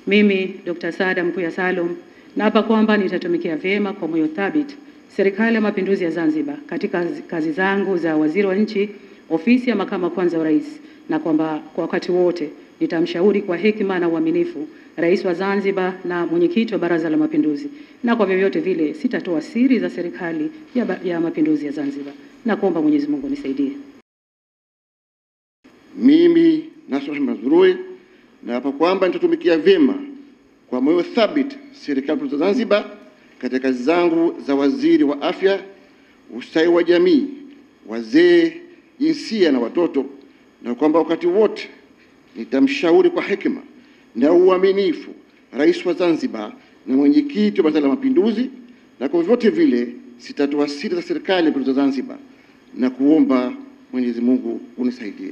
Mimi Dr. Saada Mkuya Salum naapa kwamba nitatumikia vyema kwa moyo thabiti Serikali ya Mapinduzi ya Zanzibar katika kazi zangu za waziri wa nchi, ofisi ya makamu wa kwanza wa rais, na kwamba kwa wakati wote nitamshauri kwa hekima na uaminifu Rais wa Zanzibar na mwenyekiti wa Baraza la Mapinduzi, na kwa vyovyote vile sitatoa siri za serikali ya, ya Mapinduzi ya Zanzibar, na kuomba Mwenyezi Mungu nisaidie. Mimi Nasr Mazrui naapa kwamba nitatumikia vyema kwa moyo thabiti serikali ya Zanzibar katika kazi zangu za waziri wa afya, ustawi wa jamii, wazee, jinsia na watoto, na kwamba wakati wote nitamshauri kwa hekima na uaminifu Rais wa Zanzibar na mwenyekiti wa Baraza la Mapinduzi, na kwa vyote vile sitatoa siri za serikali ya Mapinduzi ya Zanzibar, na kuomba Mwenyezi Mungu unisaidie.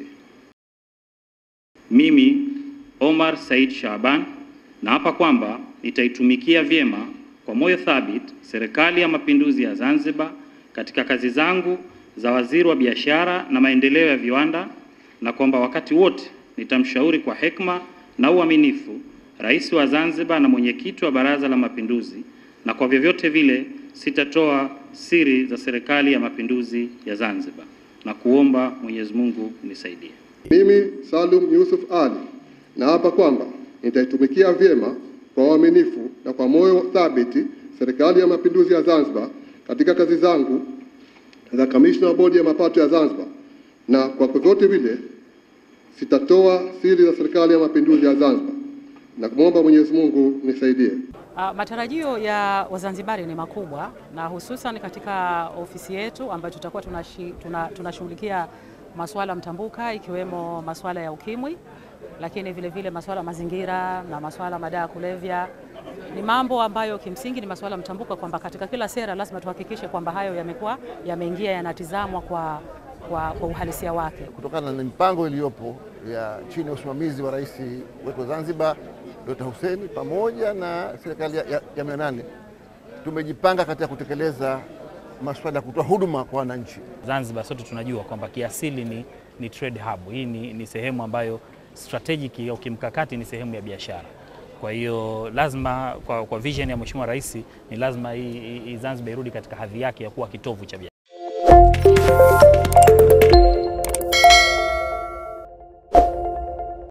Mimi Omar Said Shaban naapa kwamba nitaitumikia vyema kwa moyo thabiti Serikali ya Mapinduzi ya Zanzibar katika kazi zangu za waziri wa biashara na maendeleo ya viwanda, na kwamba wakati wote nitamshauri kwa hekima na uaminifu Rais wa Zanzibar na mwenyekiti wa Baraza la Mapinduzi, na kwa vyovyote vile sitatoa siri za Serikali ya Mapinduzi ya Zanzibar, na kuomba Mwenyezi Mungu unisaidie. Mimi Salum Yusuf Ali naapa kwamba nitaitumikia vyema kwa uaminifu na kwa moyo thabiti Serikali ya Mapinduzi ya Zanzibar katika kazi zangu za kamishna wa Bodi ya Mapato ya Zanzibar, na kwa vyovyote vile sitatoa siri za Serikali ya Mapinduzi ya Zanzibar, na kumwomba Mwenyezi Mungu nisaidie. Uh, matarajio ya Wazanzibari ni makubwa na hususan katika ofisi yetu ambayo tutakuwa tunashughulikia tuna masuala mtambuka ikiwemo masuala ya ukimwi, lakini vile vile masuala ya mazingira na masuala madawa ya kulevya. Ni mambo ambayo kimsingi ni masuala mtambuka, kwamba katika kila sera lazima tuhakikishe kwamba hayo yamekuwa yameingia, yanatizamwa kwa, kwa, kwa uhalisia wake kutokana na mipango iliyopo ya chini ya usimamizi wa rais wetu wa Zanzibar Dr. Hussein pamoja na serikali ya, ya, ya mia nane tumejipanga katika kutekeleza masuala ya kutoa huduma kwa wananchi. Zanzibar sote tunajua kwamba kiasili ni, ni trade hub. Hii ni, ni sehemu ambayo strategic au kimkakati ni sehemu ya biashara. Kwa hiyo lazima kwa, kwa vision ya Mheshimiwa Rais ni lazima hii Zanzibar irudi katika hadhi yake ya kuwa kitovu cha biashara.